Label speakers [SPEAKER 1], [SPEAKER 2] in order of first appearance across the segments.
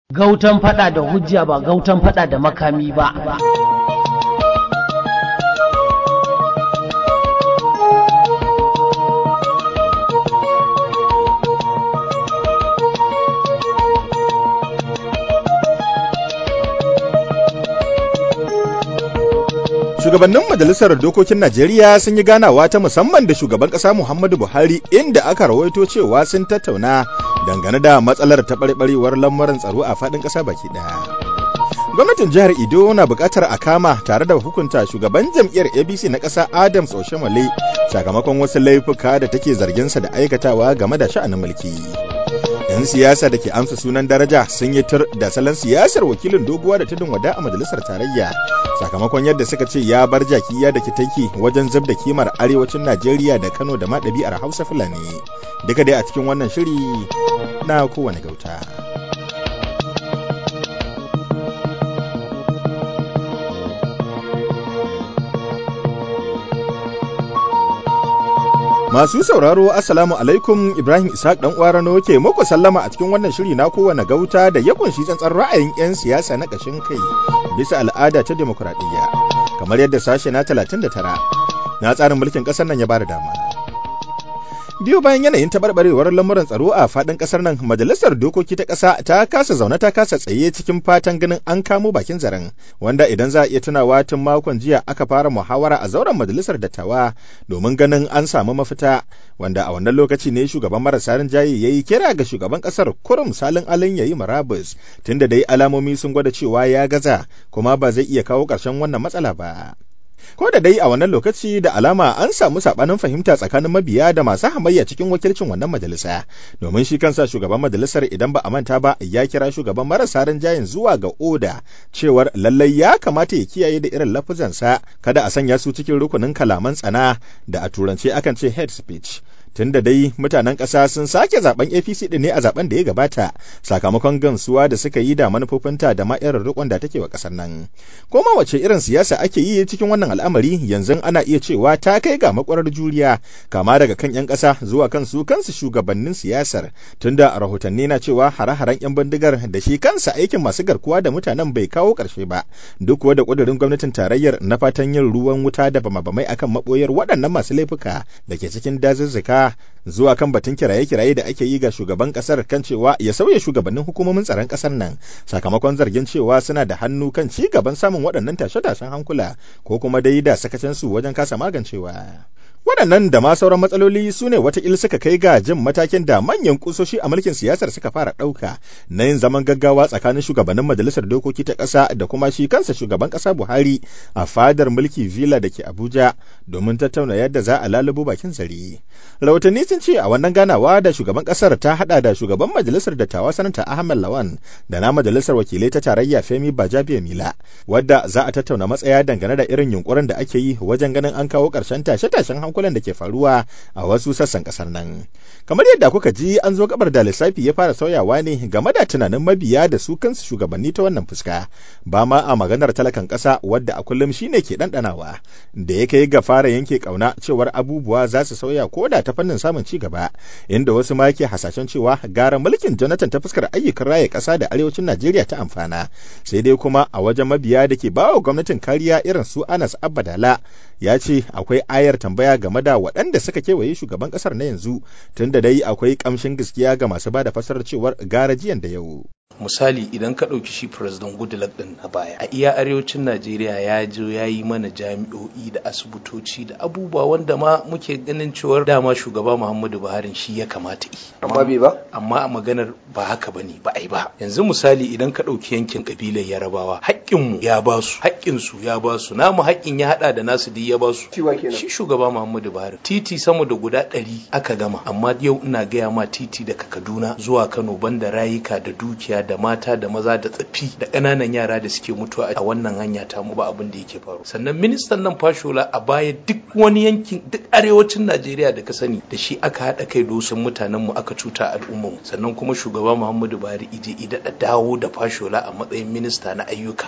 [SPEAKER 1] gautan fada da hujja ba gautan fada da makami ba
[SPEAKER 2] Shugabannin Majalisar Dokokin Najeriya sun yi ganawa ta musamman da shugaban ƙasa Muhammadu Buhari inda aka rawaito cewa sun tattauna dangane da matsalar taɓarɓarewar lamuran tsaro a faɗin ƙasa baki ɗaya. Gwamnatin jihar Ido na buƙatar a kama tare da hukunta shugaban jam'iyyar ABC na ƙasa Adams Oshomole sakamakon wasu laifuka da take zarginsa da aikatawa game da sha'anin mulki. 'yan siyasa da ke amsa sunan daraja sun yi tur da salon siyasar wakilin doguwa da tudun wada a majalisar tarayya sakamakon yadda suka ce ya bar jaki ya da kitaki wajen zub da kimar arewacin najeriya da kano da ma ɗabi'ar hausa fulani duka dai a cikin wannan shiri na kowane gauta Masu sauraro Assalamu alaikum Ibrahim Ishaq dan Uwarano ke muku sallama a cikin wannan shiri na kowane gauta da ya kunshi tsantsan ra'ayin 'yan siyasa na ƙashin kai bisa al'ada ta demokuraɗiyya kamar yadda sashe na 39 na tsarin mulkin ƙasar nan ya bada dama. biyu bayan yanayin taɓarɓarewar lamuran tsaro a faɗin ƙasar nan majalisar dokoki ta ƙasa ta kasa zaune ta kasa tsaye cikin fatan ganin an kamo bakin zaren wanda idan za a iya tunawa tun makon jiya aka fara muhawara a zauren majalisar dattawa domin ganin an samu mafita wanda a wannan lokaci ne shugaban marasa rinjaye ya yi kira ga shugaban ƙasar kurum salin alin ya yi marabus tunda dai alamomi sun gwada cewa ya gaza kuma ba zai iya kawo ƙarshen wannan matsala ba. ko da dai a wannan lokaci da alama an samu sabanin fahimta tsakanin mabiya da masu hamayya cikin wakilcin wannan majalisa domin shi kansa shugaban majalisar idan ba a manta ba ya kira shugaban marasa rinjayen zuwa ga oda cewar lallai ya kamata ya kiyaye da irin lafuzansa kada a sanya su cikin rukunin kalaman tsana da a turance akan ce head speech tun da dai mutanen ƙasa sun sake zaben APC din ne a zaben da ya gabata sakamakon gamsuwa da suka yi da manufofinta da ma irin rikon da take wa ƙasar nan. Koma wace irin siyasa ake yi cikin wannan al'amari yanzu ana iya cewa ta kai ga makwarar juriya kama daga kan 'yan ƙasa zuwa kan su kansu shugabannin siyasar tunda a rahotanni na cewa hare-haren 'yan bindigar da shi kansa aikin masu garkuwa da mutanen bai kawo ƙarshe ba duk da ƙudurin gwamnatin tarayyar na fatan yin ruwan wuta da bama-bamai akan maɓoyar waɗannan masu laifuka da ke cikin dazuzzuka zuwa kan batun kiraye-kiraye da ake yi ga shugaban kasar kan cewa ya sauya shugabannin hukumomin tsaron kasar nan sakamakon zargin cewa suna da hannu kan ci gaban samun waɗannan tashe-tashen hankula ko kuma dai da sakacinsu wajen kasa magancewa. waɗannan da ma sauran matsaloli su ne watakil suka kai ga jin matakin da manyan kusoshi a mulkin siyasar suka fara ɗauka na yin zaman gaggawa tsakanin shugabannin majalisar dokoki ta ƙasa da kuma shi kansa shugaban ƙasa buhari a fadar mulki villa da ke abuja domin tattauna yadda za a lalubo bakin zare rahotanni sun ce a wannan ganawa da shugaban ƙasar ta haɗa da shugaban majalisar dattawa sanata ahmed lawan da na majalisar wakilai ta tarayya femi bajabiya mila wadda za a tattauna matsaya dangane da irin yunkurin da ake yi wajen ganin an kawo ƙarshen tashe-tashen hankulan da ke faruwa a wasu sassan kasar nan. Kamar yadda kuka ji an zo gabar da lissafi ya fara sauyawa ne game da tunanin mabiya da su kansu shugabanni ta wannan fuska. Ba ma a maganar talakan ƙasa wadda a kullum shine ke ɗanɗanawa da ya kai ga fara yanke ƙauna cewar abubuwa za su sauya ko da ta fannin samun ci gaba inda wasu ma ke hasashen cewa gara mulkin Jonathan ta fuskar ayyukan raye ƙasa da arewacin Najeriya ta amfana. Sai dai kuma a wajen mabiya da ke bawa gwamnatin kariya irin su Anas Abadala ya ce akwai ayar tambaya game da waɗanda suka kewaye shugaban ƙasar na yanzu tun da dai akwai ƙamshin gaskiya ga masu ba da fasarar cewar gara jiyan da yau.
[SPEAKER 3] misali idan ka ɗauki shi president goodluck ɗin na baya a iya arewacin najeriya ya je ya yi mana jami'o'i da asibitoci da abubuwa wanda ma muke ganin cewar dama shugaba muhammadu buhari shi ya kamata yi
[SPEAKER 4] amma bai ba
[SPEAKER 3] amma a maganar ba haka bane ba ai ba yanzu misali idan ka ɗauki yankin kabilar yarabawa haƙƙinmu ya ba su haƙƙinsu ya ba su namu haƙƙin ya haɗa da nasu duk ya ba su shi shugaba muhammadu buhari titi sama da guda ɗari aka gama amma yau ina gaya ma titi daga kaduna zuwa kano banda rayuka da dukiya da mata da maza da tsaffi da ƙananan yara da suke mutuwa a wannan hanya ta mu ba abin da yake faru sannan ministan nan fashola a baya duk wani yankin duk arewacin najeriya da ka sani da shi aka haɗa kai dosin mutanen mu aka cuta al'ummar mu sannan kuma shugaba muhammadu buhari ije ida da dawo da fashola a matsayin minista na ayyuka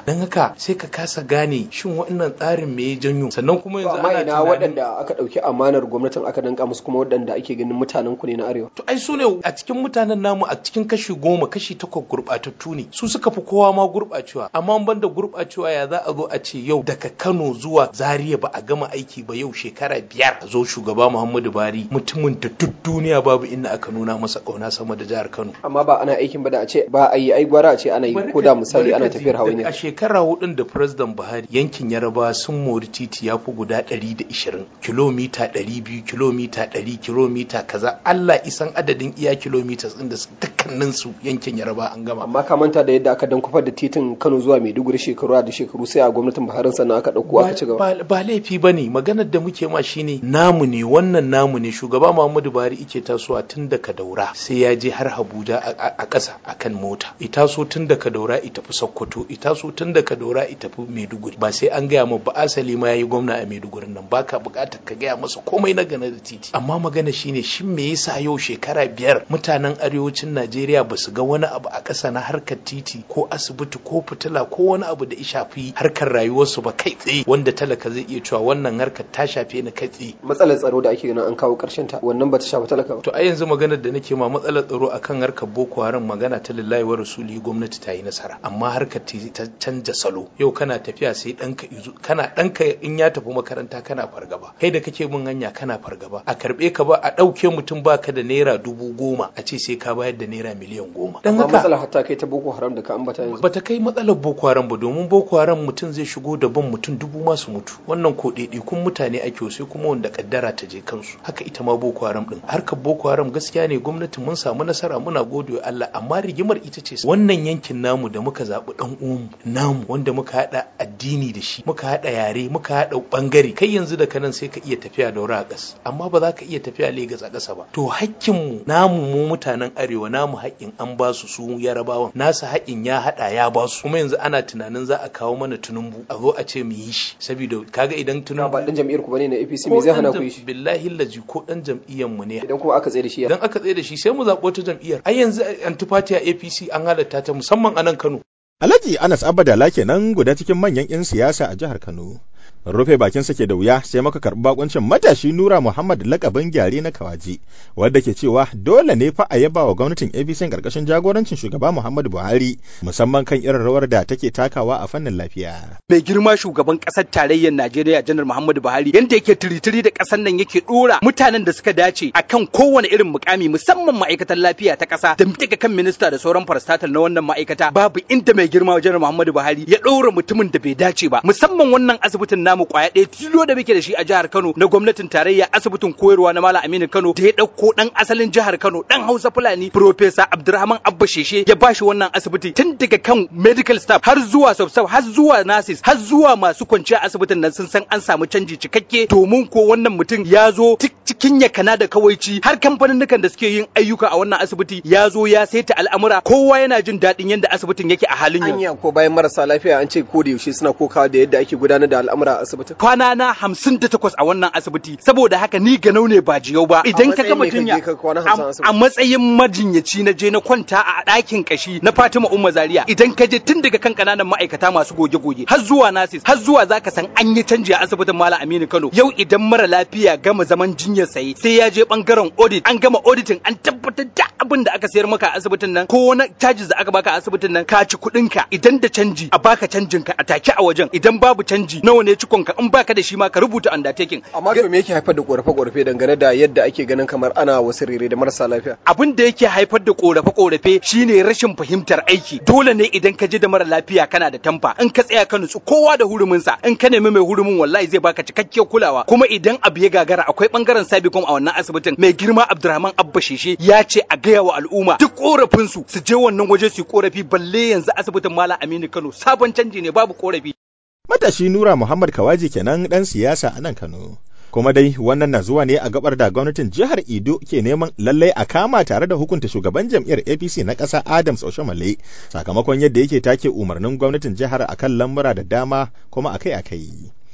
[SPEAKER 3] don haka sai ka kasa gane shin wannan tsarin me ya janyo sannan kuma yanzu
[SPEAKER 4] amma
[SPEAKER 3] ana
[SPEAKER 4] ina
[SPEAKER 3] tunanin
[SPEAKER 4] waɗanda aka ɗauki amanar gwamnatin aka danka musu kuma waɗanda ake ganin mutanen ku ne na arewa
[SPEAKER 3] to ai su ne a cikin mutanen namu a cikin kashi goma kashi takwas gurɓatattu ne su suka fi kowa ma gurɓacewa amma ban da gurɓacewa ya za a zo a ce yau daga Kano zuwa Zaria ba a gama aiki ba yau shekara biyar a zo shugaba Muhammadu Buhari mutumin da duk duniya babu inda aka nuna masa ƙauna sama da jihar Kano
[SPEAKER 4] amma ba ana aikin ba da a ce ba a yi ai gwara a ce ana yi ko da misali ana tafiyar hawa
[SPEAKER 3] a
[SPEAKER 4] ne
[SPEAKER 3] shekara hudun da president buhari yankin yaraba sun mori titi ya fi guda 120 kilomita 200 kilomita 100 kilomita kaza allah isan adadin iya kilomita din da su- dukkanin su yankin yaraba an gama
[SPEAKER 4] amma ka manta da yadda aka dan kufar da titin Kano zuwa Maiduguri shekaru da shekaru sai a gwamnatin Buhari sannan aka ɗauko aka ci gaba
[SPEAKER 3] ba ba laifi ba ne maganar da muke ma shine namu ne wannan namu ne shugaba muhammadu buhari ike tasowa tun daga daura sai ya je har abuja a- a a ƙasa akan mota ita so tun daga daura ita fi sokoto ita so tun daga daura ita fi maiduguri ba sai an gaya ma ba asali ma yayi gwamna a maiduguri nan baka buƙatar ka gaya masa komai na gane da titi amma magana shine shin me yasa yau shekara biyar mutanen arewacin najeriya ba su ga wani abu a ƙasa na harkar titi ko asibiti ko fitila ko wani abu da ya shafi harkar rayuwarsu ba kai tsaye wanda talaka zai iya cewa wannan harkar ta shafe ni kai tsaye
[SPEAKER 4] matsalar tsaro da ake ganin an kawo ƙarshen ta wannan ba ta shafi talaka ba
[SPEAKER 3] to a yanzu maganar da nake ma matsalar tsaro akan harkar boko haram magana ta lillahi wa rasuli gwamnati ta yi nasara amma harkar ta ta canja salo yau kana tafiya sai ɗanka izu kana ɗanka in ya tafi makaranta kana fargaba kai da kake bin hanya kana fargaba a karɓe ka ba a ɗauke mutum baka da naira dubu goma a ce sai ka bayar da naira miliyan goma dan
[SPEAKER 4] amma
[SPEAKER 3] haka
[SPEAKER 4] matsalar hatta kai ta Boko Haram da ka ambata yanzu
[SPEAKER 3] bata kai matsalar boko haram ba domin boko haram mutum zai shigo da ban mutum dubu masu mutu wannan ko kun mutane ake sai kuma wanda kaddara ta je kansu haka ita ma boko haram din harkar boko haram gaskiya ne gwamnati mun samu nasara muna gode wa Allah amma rigimar ita ce wannan yankin namu da muka zaɓi dan uwanmu namu wanda muka haɗa addini da shi muka haɗa yare muka haɗa bangare kai yanzu da kanan sai ka iya tafiya da a ƙas amma ba za ka iya tafiya Legas a ƙasa ba to hakkinmu namu mu mutanen arewa namu haƙƙin an ba su su yarabawan nasa haƙƙin ya haɗa ya ba su kuma yanzu ana tunanin za a kawo mana tunumbu a zo a ce mu yi shi saboda kaga idan
[SPEAKER 4] na
[SPEAKER 3] tunumbu
[SPEAKER 4] ba dan jam'iyyar ku bane na APC me zai hana ku yi shi
[SPEAKER 3] billahi laji ko dan jam'iyyar mu ne
[SPEAKER 4] idan kuma aka tsaye da shi ya
[SPEAKER 3] idan aka tsaye da shi sai mu zaɓo ta jam'iyyar ai yanzu antifati a APC an halatta ta musamman a nan Kano
[SPEAKER 2] Alhaji Anas Abadala kenan guda cikin manyan 'yan siyasa a jihar Kano. Rufe bakin sa ke da wuya sai muka karɓi bakuncin matashi Nura Muhammad lakabin gyare na Kawaji, wadda ke cewa dole ne fa a yaba wa gwamnatin ABC karkashin jagorancin shugaba Muhammadu Buhari, musamman kan irin rawar da take takawa a fannin lafiya.
[SPEAKER 5] mai girma shugaban kasar tarayyar Najeriya janar Muhammadu Buhari yanda yake tiritiri da kasar nan yake dora mutanen da suka dace akan kowane irin mukami musamman ma'aikatan lafiya ta kasa da daga kan minista da sauran farstatal na wannan ma'aikata babu inda mai girma janar Muhammadu Buhari ya dora mutumin da bai dace ba musamman wannan asibitin namu kwaya ɗaya tilo da muke da shi a jihar Kano na gwamnatin tarayya asibitin koyarwa na Malam Aminu Kano da ya ɗauko ɗan asalin jihar Kano ɗan Hausa Fulani Professor Abdulrahman Abba Sheshe ya bashi wannan asibiti tun daga kan medical staff har zuwa sub har zuwa nurses har zuwa masu kwanciya asibitin nan sun san an samu canji cikakke domin ko wannan mutum ya zo tik cikin yakana da kawaici har kamfanin da suke yin ayyuka a wannan asibiti ya zo ya saita al'amura kowa yana jin daɗin yadda asibitin yake a halin yanzu
[SPEAKER 4] anya ko bayan marasa lafiya an ce ko da yaushe suna kokawa da yadda ake gudanar da al'amura a asibitin
[SPEAKER 5] kwana na hamsin da takwas a wannan asibiti saboda haka ni ganau ne ba jiyau ba idan ka ga
[SPEAKER 4] matsayin me
[SPEAKER 5] mutum ya
[SPEAKER 4] ka je ka kwana hamsin a
[SPEAKER 5] a
[SPEAKER 4] asibiti?
[SPEAKER 5] a matsayin majinyaci na je na kwanta a ɗakin kashi na Fatima Umma Zaria idan ka je tun daga kan kananan ma'aikata masu goge-goge har zuwa nasis har zuwa zaka san an yi canji a asibitin Malam Aminu Kano yau idan mara lafiya gama zaman jinyar saye sai ya je bangaren audit an gama auditing an tabbatar da abin da aka sayar maka a asibitin nan ko wani charges da aka baka a asibitin nan ka ci kuɗin ka idan da canji a baka canjin ka a take a wajen idan babu canji nawa ne cikon ka in baka da shi ma ka rubuta undertaking
[SPEAKER 4] amma to me yake haifar da korafe-korafe dangane da yadda ake ganin kamar ana wasu rere da marasa lafiya
[SPEAKER 5] abin da yake haifar da korafe-korafe shine rashin fahimtar aiki dole ne idan ka je da mara lafiya kana da tamfa in ka tsaya ka nutsu kowa da hurumin sa in ka nemi mai hurumin wallahi zai baka cikakkiyar kulawa kuma idan abu ya gagara akwai bangaren sabicom a wannan asibitin mai girma Abdurrahman Abba Sheshe ya ce a gaya wa al'umma duk korafin su su je wannan waje su yi korafi balle yanzu asibitin Malam Aminu Kano sabon canji ne babu korafi
[SPEAKER 2] Matashi Nura Muhammad Kawaji kenan ɗan siyasa a nan Kano. Kuma dai wannan na zuwa ne a gabar da gwamnatin jihar Edo ke neman lallai a kama tare da hukunta shugaban jam'iyyar APC na ƙasa Adams Oshomale sakamakon yadda yake take umarnin gwamnatin jihar akan lamura da dama kuma akai-akai.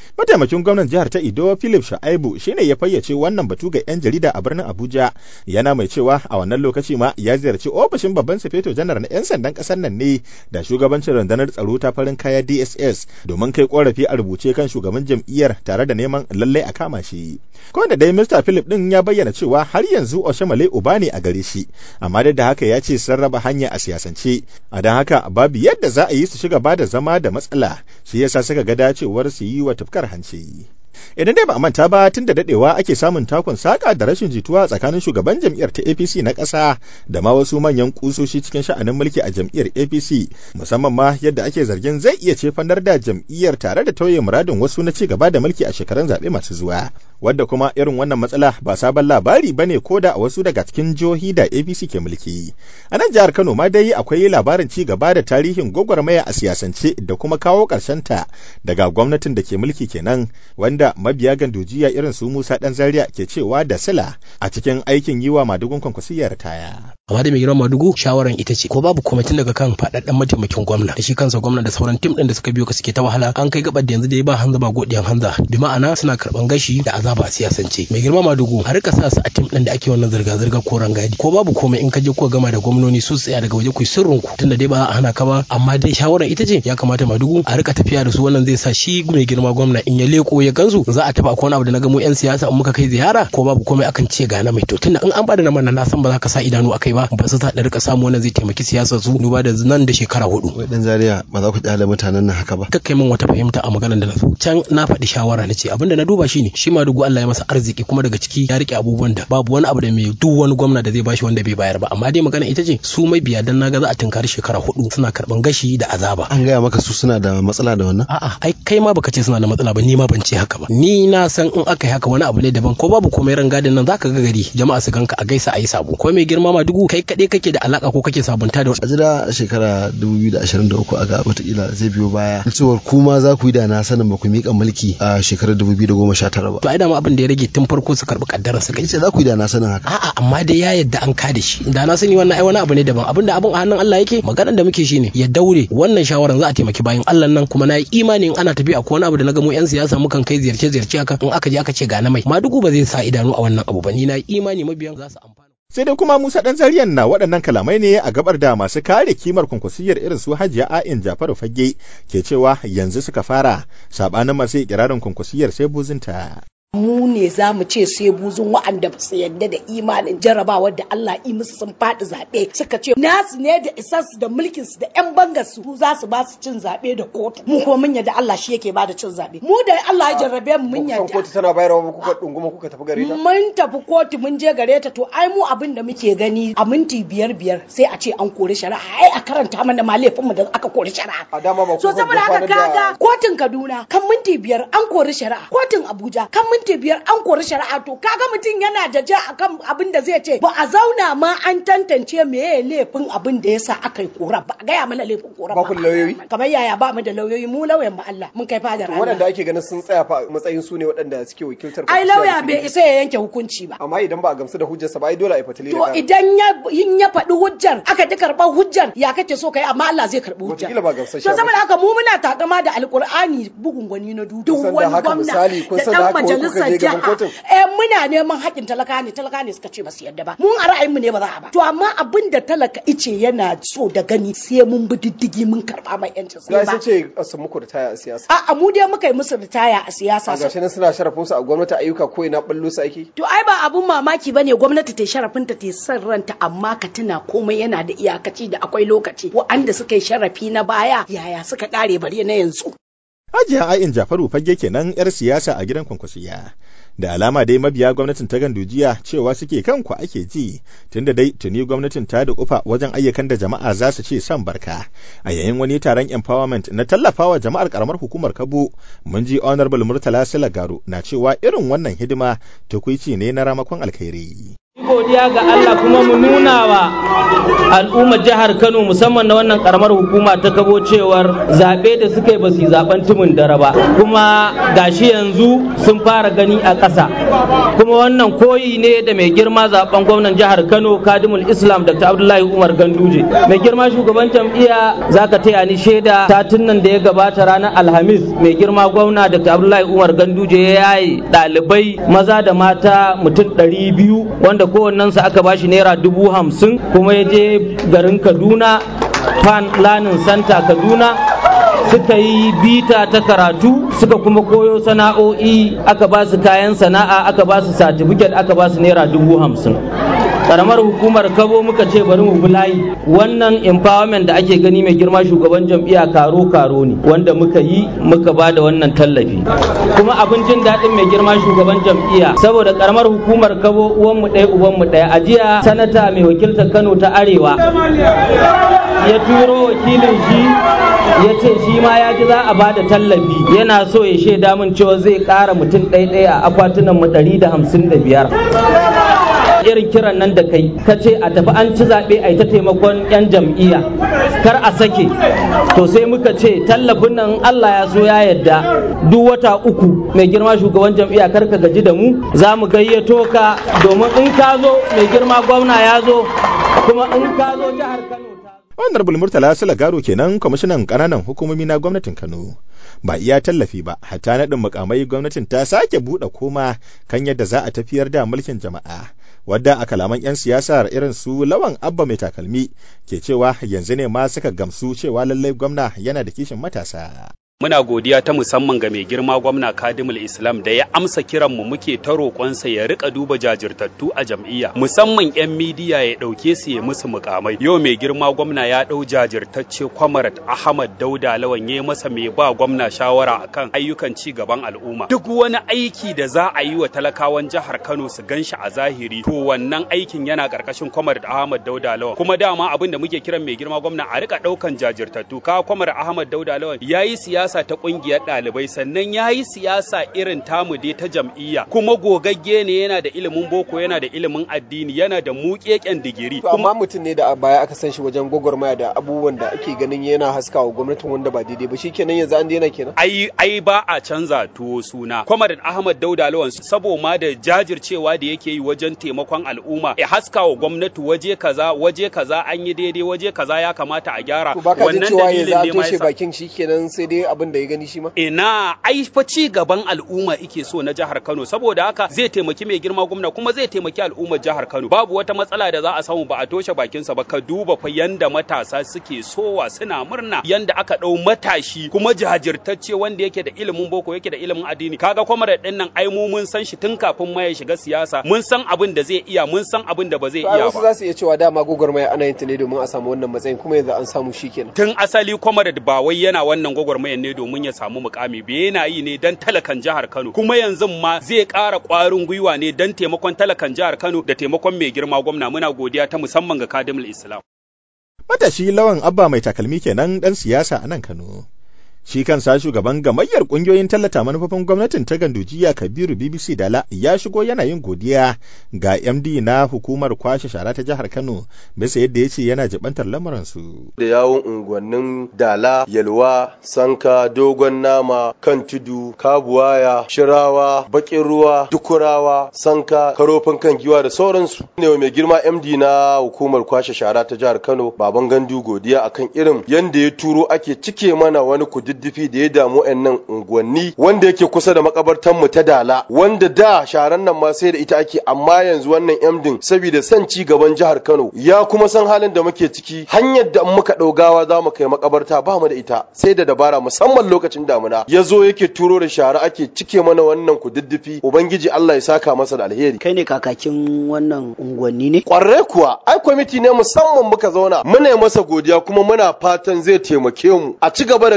[SPEAKER 2] Mataimakin gwamnan jihar ta Ido Philip Shaibu shine ya fayyace wannan batu ga 'yan jarida a birnin Abuja yana mai cewa a wannan lokaci ma ya ziyarci ofishin babban sufeto janar na 'yan sandan kasar nan ne da shugabancin rundunar tsaro ta farin kaya DSS domin kai korafi a rubuce kan shugaban jam'iyyar tare da neman lallai a kama shi. Ko da dai Mr. Philip din ya bayyana cewa har yanzu Oshemale uba ne a gare shi amma duk da haka ya ce sun raba hanya a siyasance a don haka babu yadda za a yi su shiga ba da zama da matsala shi yasa suka ga dacewar su yi wa tufkar hanci. Idan dai ba a manta ba tun da dadewa ake samun takun saka da rashin jituwa tsakanin shugaban jam'iyyar ta APC na ƙasa da ma wasu manyan kusoshi cikin sha'anin mulki a jam'iyyar APC musamman ma yadda ake zargin zai iya cefanar da jam'iyyar tare da tauye muradin wasu na ci gaba da mulki a shekarun zaɓe masu zuwa. Wadda kuma irin wannan matsala ba sabon labari ba ne ko da a wasu daga cikin jihohi da APC ke mulki. A nan jihar Kano ma dai akwai labarin ci gaba da tarihin gwagwarmaya a siyasance da kuma kawo ta daga gwamnatin da ke mulki kenan wanda mabiya gandujiya irin su Musa Dan Zaria ke cewa da sila a cikin aikin yi wa madugun kwankwasiyar taya.
[SPEAKER 6] amma da mai girma madugu shawaran ita ce ko babu kwamitin daga kan faɗaɗɗen mataimakin gwamna da shi kansa gwamna da sauran tim ɗin da suka biyo ka suke ta wahala an kai gabar da yanzu da ya ba hanza ba godiyan hanza bi ma'ana suna karɓan gashi da azaba a siyasance mai girma madugu a rika sa su a tim ɗin da ake wannan zirga-zirga ko rangadi ko babu komai in ka je ko gama da gwamnoni su tsaya daga waje ku sirrin ku tunda dai ba a hana ka ba amma dai shawaran ita ce ya kamata madugu a rika tafiya da su wannan zai sa shi mai girma gwamna in ya leko ya gansu za a tafi akwai wani abu da na ga mu yan siyasa in muka kai ziyara ko babu komai akan ce ga na mai to tunda in an bada na mana na san ba za ka sa idanu akai ba ba su ta rika samu wannan zai taimaki siyasar su duba da nan da shekara hudu
[SPEAKER 7] wai dan zaria ba za ku kyale mutanen nan haka ba
[SPEAKER 6] kakkai min wata fahimta a maganar da na so can na faɗi shawara na ce abinda na duba shine shi ma dugu Allah ya masa arziki kuma daga ciki ya rike abubuwan da babu wani abu da mai duk wani gwamna da zai bashi wanda bai bayar ba amma dai magana ita ce su mai biya dan naga za a tunkari shekara hudu suna karban gashi da azaba
[SPEAKER 7] an gaya maka su suna da matsala da wannan
[SPEAKER 6] a'a ai kai ma baka ce suna da matsala ba ni ma ban ce haka ba ni na san in aka yi haka wani abu ne daban ko babu komai ran gadin nan zaka ga gari jama'a su ganka a gaisa a yi sabo ko mai girma ma dugu kai kaɗai kake da alaka ko kake sabunta da
[SPEAKER 7] a jira shekara 2023 a ga watakila zai biyo baya cewar kuma za ku yi da na sanin ba ku miƙa mulki a shekarar 2019 ba
[SPEAKER 6] to ai dama abin da ya rage tun farko su karɓi kaddarar su kai
[SPEAKER 7] ce za ku yi da na sanin haka
[SPEAKER 6] a'a amma dai ya yadda an kada shi da na sani wannan ai wani abu ne daban abinda abin a hannun Allah yake maganar da muke shine ya daure wannan shawaran za a taimaki bayan Allah nan kuma na yi imanin ana tafiya ko wani abu da na ga mu yan siyasa mukan kai ziyarce ziyarce haka in aka je aka ce ga na mai madugu ba zai sa idanu a wannan abu ba ni na yi imani mabiyan za su amfana
[SPEAKER 2] sai dai kuma Musa ɗan zariyan na waɗannan kalamai ne a gabar da masu kare kimar kwankwasiyar irin su Hajiya A'in Jafaru Fage ke cewa yanzu suka fara sabanin masu ikirarin kwankwasiyar sai buzinta.
[SPEAKER 8] mu ne za mu ce sai buzun wa'anda ba su yadda da imanin jarabawar da Allah yi musu sun faɗi zaɓe suka ce nasu ne da isarsu da mulkin su da yan bangar su za su ba su cin zaɓe da kotu mu ko mun yadda Allah shi yake ba da cin zaɓe mu da Allah ya jarrabe mu mun yadda
[SPEAKER 4] kotu tana bayarwa ba kuka dunguma kuka tafi gare ta
[SPEAKER 8] mun tafi kotu mun je gare ta to ai mu abin da muke gani a minti biyar biyar sai a ce an kori shari'a ai a karanta mana ma laifin mu da aka kori shari'a
[SPEAKER 4] a dama ba
[SPEAKER 8] so saboda haka kaga kotun Kaduna kan minti biyar an kori shari'a kotun Abuja kan minti biyar an kori shari'a to kaga mutum yana da ja akan abin da zai ce ba a zauna ma an tantance meye laifin abin da yasa aka yi kora ba a gaya mana laifin kora
[SPEAKER 4] ba ku lauyoyi
[SPEAKER 8] kamar yaya ba mu da lauyoyi mu lauyan mu Allah mun kai fadar Allah
[SPEAKER 4] waɗanda ake ganin sun tsaya fa matsayin su ne waɗanda suke wakiltar
[SPEAKER 8] ai lauya bai isa ya yanke hukunci ba
[SPEAKER 4] amma idan ba a gamsu da hujjarsa ba ai dole a yi fatali
[SPEAKER 8] to idan ya in ya faɗi hujjar aka ji karɓar hujjar ya kake so kai amma Allah zai karɓi hujjar
[SPEAKER 4] wataƙila ba gamsashe
[SPEAKER 8] to saboda haka mu muna takama da alƙur'ani bugun gwani na dudu
[SPEAKER 4] Kun san da haka misali, kun san da haka wai kuka je gaban kotun?
[SPEAKER 8] eh muna neman haƙƙin talaka ne talaka ne suka ce ba su yadda ba mun a ra'ayin mu ne ba za a ba to amma abin da talaka ice yana so da gani sai mun bi diddigi mun karɓa mai yancin su
[SPEAKER 4] ga
[SPEAKER 8] ba
[SPEAKER 4] sun ce sun muku da taya a siyasa
[SPEAKER 8] a'a mu dai muka yi musu ritaya a
[SPEAKER 4] a
[SPEAKER 8] siyasa
[SPEAKER 4] gashi nan suna sharafin su a gwamnati ayyuka ko ina ballo su ake
[SPEAKER 8] To ai ba abun mamaki bane gwamnati ta sharafinta ta san ranta amma ka tuna komai yana da iyakaci da akwai lokaci wa'anda suka yi sharafi na baya yaya suka kare bare na yanzu.
[SPEAKER 2] Hajiya A'in Jafaru fage kenan 'yar siyasa a gidan kwankwasiya. Da alama dai mabiya gwamnatin ta gandujiya cewa suke kanku ake ji, tunda dai tuni gwamnatin ta da kufa wajen ayyukan da jama'a za su ce son barka. A yayin wani taron empowerment na tallafawa jama'ar karamar hukumar Kabo, mun ji Honorable Murtala Silagaro na cewa irin wannan hidima tukwici ne na ramakon alkhairi.
[SPEAKER 9] godiya ga Allah kuma mu nuna wa al'ummar jihar Kano musamman na wannan karamar hukuma ta kabo cewar zaɓe da suka yi ba su zaben tumun dare ba kuma gashi yanzu sun fara gani a ƙasa kuma wannan koyi ne da mai girma zaben gwamnan jihar Kano Kadimul Islam Dr. Abdullahi Umar Ganduje mai girma shugaban jam'iyya zaka taya ni shaida satin nan da ya gabata ranar Alhamis mai girma gwamna Dr. Abdullahi Umar Ganduje ya yaye ɗalibai maza da mata mutum ɗari biyu wanda kowannensu aka bashi naira dubu hamsin kuma ya je garin kaduna pan lanin santa kaduna suka yi bita ta karatu suka kuma koyo sana'o'i aka ba su kayan sana'a aka ba su satifiket aka ba su naira dubu hamsin karamar hukumar kabo muka ce bari mu bulayi wannan empowerment da ake gani mai girma shugaban jam'iyya karo karo ne wanda muka yi muka ba da wannan tallafi kuma abin jin daɗin mai girma shugaban jam'iyya saboda karamar hukumar kabo uwan mu ɗaya uban mu ɗaya a jiya sanata mai wakiltar kano ta arewa ya turo wakilin shi ya ce shi ma ya ji za a ba da tallafi yana so ya shaida min cewa zai ƙara mutum ɗaya a akwatunan mu ɗari da hamsin da biyar irin kiran nan da kai ka ce a tafi an ci zaɓe a yi ta taimakon 'yan jam'iyya kar a sake to sai muka ce tallafin nan Allah ya so ya yadda duk wata uku mai girma shugaban jam'iyya kar ka gaji da mu za mu gayyato ka domin in ka zo mai girma gwamna ya zo kuma in ka zo jihar Kano
[SPEAKER 2] Honorable Murtala Garo kenan kwamishinan ƙananan hukumomi na gwamnatin Kano. Ba iya tallafi ba, hatta naɗin mukamai gwamnatin ta sake buɗe koma kan yadda za a tafiyar da mulkin jama'a. Wadda a kalaman 'yan siyasar irin su lawan abba mai takalmi ke cewa yanzu ne ma suka gamsu cewa lallai gwamna yana da kishin matasa.
[SPEAKER 10] Muna godiya ta musamman ga mai girma gwamna Kadimul Islam da ya amsa kiranmu muke ta roƙonsa ya rika duba jajirtattu a jam'iyya musamman 'yan midiya ya ɗauke su ya musu mukamai. Yau mai girma gwamna ya ɗau jajirtacce Kwamarat Ahmad Dauda Lawan ya masa mai ba gwamna shawara akan ayyukan ci gaban al'umma. Duk wani aiki da za a yi wa talakawan jihar Kano su gan shi a zahiri to wannan aikin yana ƙarƙashin Kwamarat Ahmad Dauda Lawan. Kuma dama abin da muke kiran mai girma gwamna a rika ɗaukan jajirtattu. Ka Kwamarat Ahmad Dauda Lawan ya yi siyasa siyasa ta kungiyar ɗalibai sannan ya yi siyasa irin tamu dai ta jam'iyya kuma gogagge ne yana da ilimin boko yana da ilimin addini yana da muƙeƙen digiri.
[SPEAKER 4] amma mutum ne da a baya aka san shi wajen gwagwarmaya da abubuwan da ake ganin yana haskawa gwamnatin wanda ba daidai ba shikenan yanzu an daina kenan.
[SPEAKER 10] ai ai ba a canza tuwo suna Kwamarin Ahmad Dauda Lawan sabo ma da jajircewa da yake yi wajen taimakon al'umma ya haskawa gwamnati waje kaza waje kaza an yi daidai waje kaza ya kamata a gyara
[SPEAKER 4] wannan dalilin ne ma yasa bakin shikenan sai dai abin da ya gani shi ma?
[SPEAKER 10] Ina ai fa ci gaban al'umma ike so na jihar Kano saboda haka zai taimaki mai girma gwamna kuma zai taimaki al'ummar jihar Kano. Babu wata matsala da za a samu ba a toshe bakinsa ba ka duba fa yanda matasa suke sowa suna murna yanda aka dau matashi kuma jajirtacce wanda yake da ilimin boko yake da ilimin addini. Kaga kwamarar din nan ai mu mun san shi tun kafin ma ya shiga siyasa mun san abin da zai iya mun san abin da ba zai iya ba.
[SPEAKER 4] Wasu za su iya cewa dama gwagwarmaya ana yin ta ne domin a samu wannan matsayin kuma yanzu an samu shi kenan.
[SPEAKER 10] Tun asali kwamarar ba wai yana wannan gwagwarmayar ne domin ya samu mukami bai yana yi ne don talakan jihar Kano kuma yanzu ma zai ƙara ƙwarin gwiwa ne don taimakon talakan jihar Kano da taimakon mai girma gwamna muna godiya ta musamman ga Kadimul Islam.
[SPEAKER 2] Matashi lawan abba mai takalmi kenan ɗan siyasa a nan Kano. Shi kansa shugaban gamayyar ƙungiyoyin tallata manufofin gwamnatin ta gandujiya Kabiru BBC Dala ya shigo yana yin godiya ga MD na hukumar kwashe shara ta jihar Kano bisa yadda ya ce yana jibantar lamuransu.
[SPEAKER 11] Da yawon unguwannin Dala, Yalwa, Sanka, Dogon Nama, Kan Tudu, Kabuwaya, Shirawa, Bakin Ruwa, Dukurawa, Sanka, Karofin kan giwa da sauransu. Ne mai girma MD na hukumar kwashe shara ta jihar Kano, Baban Gandu godiya akan irin yanda ya turo ake cike mana wani kudi diddifi da ya damu nan unguwanni wanda yake kusa da makabartan mu ta dala wanda da sharan nan ma sai da ita ake amma yanzu wannan emdin saboda son ci gaban jihar Kano ya kuma san halin da muke ciki hanyar da muka daugawa za mu kai makabarta ba mu da ita sai da dabara musamman lokacin damuna ya zo yake turo da shara ake cike mana wannan kududdufi ubangiji Allah ya saka masa da alheri
[SPEAKER 12] kai ne kakakin wannan unguwanni ne
[SPEAKER 11] kwarai kuwa ai kwamiti ne musamman muka zauna muna masa godiya kuma muna fatan zai taimake mu a ci gaba da kawo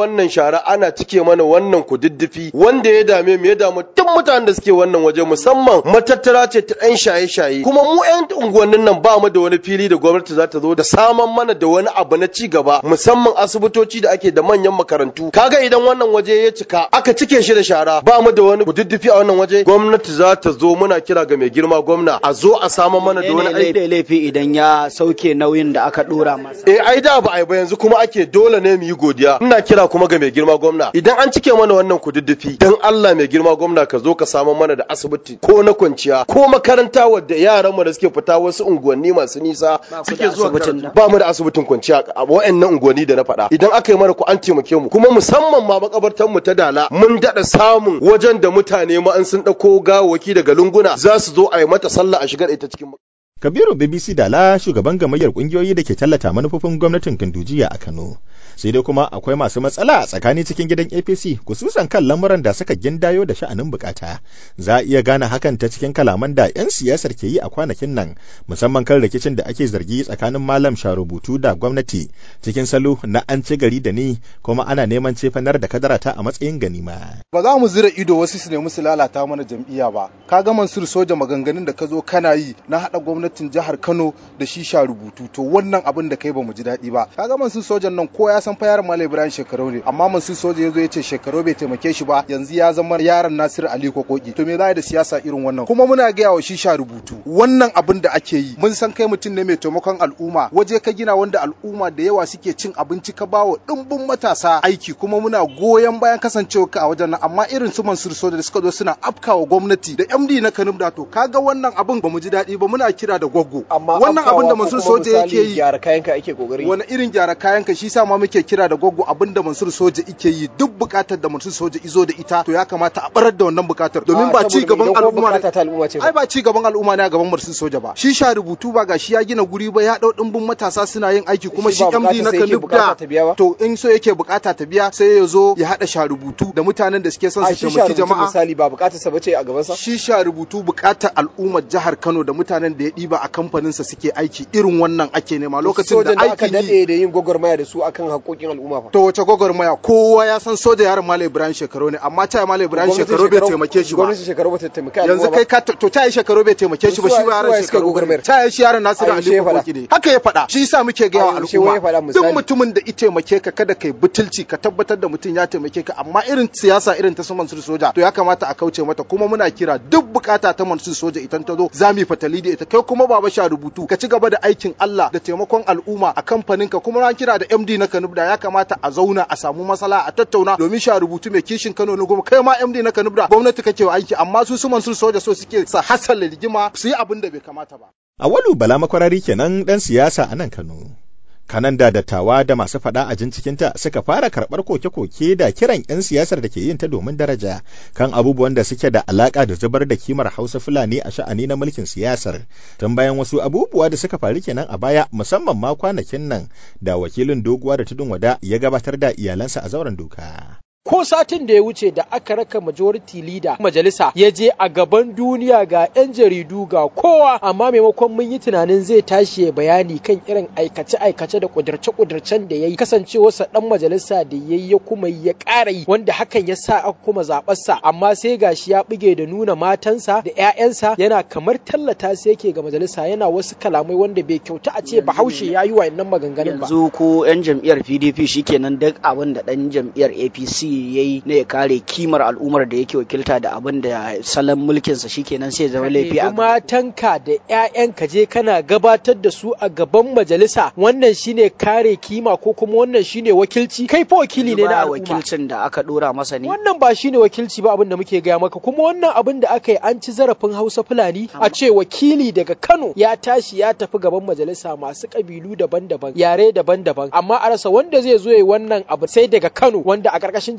[SPEAKER 11] wannan shara ana cike mana wannan kududdufi wanda ya dame mu ya damu duk mutanen da suke wannan waje musamman matattara ce ta ɗan shaye-shaye kuma mu 'yan unguwannin nan ba mu da wani fili da gwamnati za ta zo da saman mana da wani abu na ci gaba musamman asibitoci da ake da manyan makarantu kaga idan wannan waje ya cika aka cike shi da shara ba mu da wani kududdufi a wannan waje gwamnati za ta zo muna kira ga mai girma gwamna a zo a saman mana da wani aiki
[SPEAKER 12] laifi idan ya sauke nauyin da aka dora masa
[SPEAKER 11] eh ai da ba ai ba yanzu kuma ake dole ne mu yi godiya ina kira kuma ga mai girma gwamna idan an cike mana wannan kududdufi dan Allah mai girma gwamna ka zo ka samu mana da asibiti ko na kwanciya ko makaranta wadda yaran mu da suke fita wasu unguwanni masu nisa suke zuwa karatu. ba mu da asibitin kwanciya a wayannan unguwanni da na faɗa idan aka yi mana ku an taimake mu kuma musamman ma makabartan mu ta dala mun dada samun wajen da mutane ma an sun dauko gawaki daga lunguna za su zo a yi mata sallah a shigar ita cikin
[SPEAKER 2] Kabiru BBC Dala shugaban gamayyar kungiyoyi da ke tallata manufofin gwamnatin Gandujiya a Kano. Sai dai kuma akwai masu matsala a tsakani cikin gidan APC kususan kan lamuran da suka gindayo da sha'anin bukata. Za a iya gane hakan ta cikin kalaman da 'yan siyasar ke yi a kwanakin nan musamman kan rikicin da ake zargi tsakanin malam sharubutu da gwamnati cikin salo na an ci gari da ni kuma ana neman cefanar da kadarata a matsayin ganima.
[SPEAKER 13] Ba za mu zira ido wasu su nemi su lalata mana jam'iyya ba. Ka ga Mansur soja maganganun da ka zo kana yi na haɗa gwamnati gwamnatin jihar Kano da shisha rubutu to wannan abin da kai ba mu ji daɗi ba kaga Mansur sojan nan ko ya san fa yaron Malam Ibrahim Shekaru ne amma Mansur soja yazo yace Shekaru bai taimake shi ba yanzu ya zama yaron Nasir Ali Kokoki to me za da siyasa irin wannan kuma muna gaya wa shisha rubutu wannan abin da ake yi mun san kai mutum ne mai taimakon al'umma waje ka gina wanda al'umma da yawa suke cin abinci ka bawa dimbin matasa aiki kuma muna goyon bayan kasancewa ka a wajen nan amma irin su Mansur soja da suka zo suna afkawa gwamnati da MD na Kanum da to kaga wannan abin ba mu ji daɗi ba muna kira da gwaggo
[SPEAKER 4] amma
[SPEAKER 13] wannan abin da Mansur Soja yake yi
[SPEAKER 4] gyara kayanka ake kokari
[SPEAKER 13] wani irin gyara kayanka shi sa ma muke kira da gwaggo abin da Mansur Soja yake yi duk bukatar da Mansur Soja izo da ita to ya kamata a barar da wannan bukatar domin ba ci gaban al'umma
[SPEAKER 4] ne ta al'umma ce
[SPEAKER 13] ai ba ci gaban al'umma ne a gaban Mansur Soja ba shi sha rubutu ba ga shi ya gina guri ba ya dau dimbin matasa suna yin aiki kuma shi MD na Kanub da to in so yake bukata ta biya sai ya zo ya hada sha rubutu da mutanen da suke son su taimaki jama'a
[SPEAKER 4] misali ba bukatar sa bace a gaban sa
[SPEAKER 13] shi sha rubutu bukatar al'ummar jihar Kano da mutanen da ya diba a kamfanin sa suke aiki irin wannan ake nema lokacin da
[SPEAKER 4] aka
[SPEAKER 13] aikin
[SPEAKER 4] dade da yin gwagwarmaya da su akan haƙoƙin al'umma fa
[SPEAKER 13] to wace gwagwarmaya kowa ya san soja yaron Malam Ibrahim Shekaru ne amma ta Malam Ibrahim Shekaru bai taimake shi ba
[SPEAKER 4] gwamnatin Shekaru bata taimaka
[SPEAKER 13] yanzu kai ka to ta yi Shekaru bai taimake shi ba shi ba yaron Shekaru ta yi shi yaron Nasiru Ali Kokoki ne haka ya faɗa shi yasa muke ga wa al'umma duk mutumin da i taimake ka kada kai butulci ka tabbatar da mutum ya taimake ka amma irin siyasa irin ta su Mansur Soja to ya kamata a kauce mata kuma muna kira duk bukata ta Mansur Soja idan ta zo za mu fatali da ita kai kuma baba sha rubutu ka ci gaba da aikin Allah da taimakon al'umma a kamfaninka kuma na kira da MD na Kanubda ya kamata a zauna a samu masala a tattauna domin sha rubutu mai kishin Kano ne goma kai ma MD na Kanubda gwamnati kake wa aiki amma su su Mansur Soja so suke sa hasala rigima su yi abin da bai kamata ba
[SPEAKER 2] Awalu Bala makwarari kenan dan siyasa a nan Kano kanan da dattawa da masu faɗa a jin cikinta suka fara karɓar koke-koke da kiran 'yan siyasar da ke yin ta domin daraja kan abubuwan da suke da alaƙa da zubar da kimar hausa fulani a sha'ani na mulkin siyasar tun bayan wasu abubuwa da suka faru kenan a baya musamman ma kwanakin nan da wakilin doguwa da tudun wada ya gabatar da iyalansa a zauren doka.
[SPEAKER 14] ko satin da ya wuce da aka raka majority leader majalisa ya je a gaban duniya ga 'yan jaridu ga kowa amma maimakon mun yi tunanin zai tashi ya bayani kan irin aikace-aikace da kudurce-kudurcen da ya yi kasancewarsa dan majalisa da ya yi ya kuma ya ƙara yi wanda hakan ya sa aka kuma zaɓarsa amma sai gashi ya buge da nuna matansa da 'ya'yansa yana kamar tallata sai yake ga majalisa yana wasu kalamai wanda bai kyauta a ce bahaushe ya yi wa'annan maganganun ba
[SPEAKER 12] yanzu ko 'yan jam'iyyar pdp shikenan duk abin da ɗan jam'iyyar apc ya yi na ya kare kimar al'ummar da yake wakilta da abin da salon mulkinsa shikenan sai zama laifi a
[SPEAKER 14] matanka da 'ya'yanka je kana gabatar da su a gaban majalisa wannan shine kare kima ko kuma wannan shine wakilci kai fa wakili ne na al'umma
[SPEAKER 12] wakilcin da aka dora masa ne
[SPEAKER 14] wannan ba shine wakilci ba abin da muke gaya maka kuma wannan abin da aka yi an ci zarafin Hausa Fulani a ce wakili daga Kano ya tashi ya tafi gaban majalisa masu kabilu daban-daban yare daban-daban amma a rasa wanda zai zo yi wannan abu sai daga Kano wanda a ƙarƙashin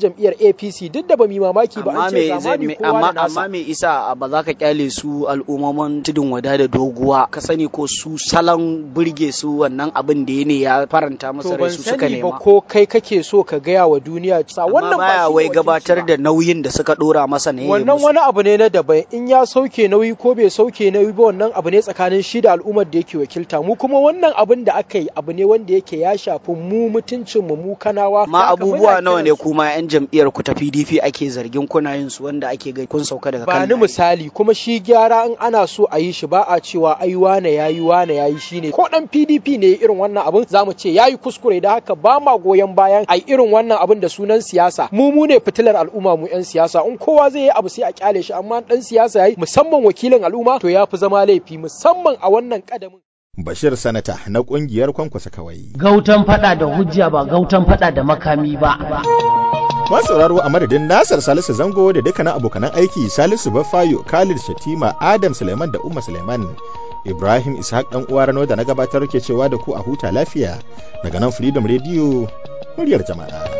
[SPEAKER 14] jam'iyyar APC duk da ba mu mamaki ba
[SPEAKER 12] amma
[SPEAKER 14] an ce
[SPEAKER 12] me zai
[SPEAKER 14] zamani
[SPEAKER 12] me-
[SPEAKER 14] kowa
[SPEAKER 12] amma
[SPEAKER 14] da nasa
[SPEAKER 12] amma me isa ba za ka kyale su al'ummomin tudun wada da doguwa ka sani ko su salon burge su wannan abin da ya ne ya faranta masa
[SPEAKER 14] to
[SPEAKER 12] rai
[SPEAKER 14] ban
[SPEAKER 12] su suka
[SPEAKER 14] sani ba
[SPEAKER 12] nema
[SPEAKER 14] ko kai kake so ka gaya wa duniya sa
[SPEAKER 12] amma
[SPEAKER 14] wannan ba
[SPEAKER 12] baya
[SPEAKER 14] shi
[SPEAKER 12] wai
[SPEAKER 14] wakilci
[SPEAKER 12] gabatar da nauyin da suka dora masa ne ya
[SPEAKER 14] wannan
[SPEAKER 12] musu.
[SPEAKER 14] wani abu ne na daban in ya sauke nauyi ko bai sauke nauyi ba wannan abu ne tsakanin shi da al'ummar da yake wakilta mu kuma wannan abin da aka yi abu ne wanda yake ya shafi mu mutuncin mu mu kanawa
[SPEAKER 12] ma
[SPEAKER 14] Da haka
[SPEAKER 12] abubuwa
[SPEAKER 14] muna
[SPEAKER 12] nawa ne
[SPEAKER 14] kiran su-
[SPEAKER 12] kuma yan jam'iyyar ku ta PDP ake zargin kuna yin su wanda ake ga kun sauka daga
[SPEAKER 14] ba
[SPEAKER 12] kan
[SPEAKER 14] ni misali kuma shi gyara in ana so a yi shi ba a cewa ai wane yayi wane yayi shine ko dan PDP ne irin wannan abin zamu ce yayi kuskure da haka ba ma goyon bayan ai irin wannan abin da sunan siyasa mu mu ne fitilar al'umma mu yan siyasa in kowa zai yi abu sai a kyale shi amma dan siyasa yayi musamman wakilin al'umma to ya fi zama laifi musamman a wannan kadamin
[SPEAKER 2] Bashir Sanata na ƙungiyar Kwankwasa Kawai.
[SPEAKER 1] Gautan fada da hujja ba gautan fada da makami ba.
[SPEAKER 2] Masu sauraro a madadin Nasar Salisu Zango da dukkanin abokanan aiki Salisu Bafayo, Khalid Shatima, Adam Suleiman da Umma Suleiman. Ibrahim Ishaq dan uwa Rano da na gabatar ke cewa da ku a huta lafiya daga nan Freedom Radio muryar jama'a.